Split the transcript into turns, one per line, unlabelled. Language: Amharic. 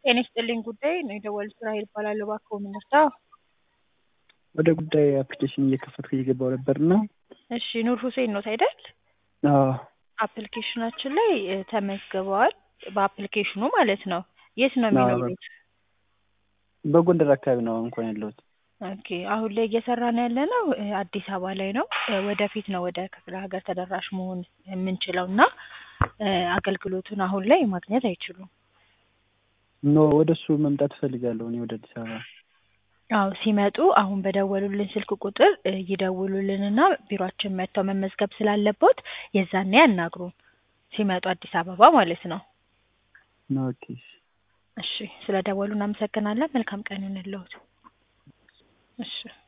ጤና ይስጥልኝ ጉዳይ ነው የደወሉት ራሔል እባላለሁ። እባክዎ ምን ልርዳ?
ወደ ጉዳይ አፕሊኬሽን እየከፈትኩ እየገባሁ ነበርና
እሺ ኑር ሁሴን ኖት አይደል?
አዎ
አፕሊኬሽናችን ላይ እ ተመዝግበዋል። በአፕሊኬሽኑ ማለት ነው። የት ነው
አዎ።
የሚኖሩት?
በጎንደር አካባቢ ነው እንኳን ያለሁት።
ኦኬ አሁን ላይ እየሰራን ያለነው እ አዲስ አበባ ላይ ነው። እ ወደፊት ነው ወደ ክፍለ ሀገር ተደራሽ መሆን የምንችለው እና እ አገልግሎቱን አሁን ላይ ማግኘት አይችሉም።
ኖ ወደ እሱ መምጣት እፈልጋለሁ እኔ ወደ አዲስ አበባ።
አዎ ሲመጡ አሁን በደወሉልን ስልክ ቁጥር እ ይደውሉልንና ቢሮአችን መጥተው መመዝገብ ስላለቦት የዛኔ ያናግሩን። ሲመጡ አዲስ አበባ ማለት ነው።
ኦኬ
እሺ ስለ ደወሉ እናመሰግናለን። መልካም ቀን ይሁንልዎት። እሺ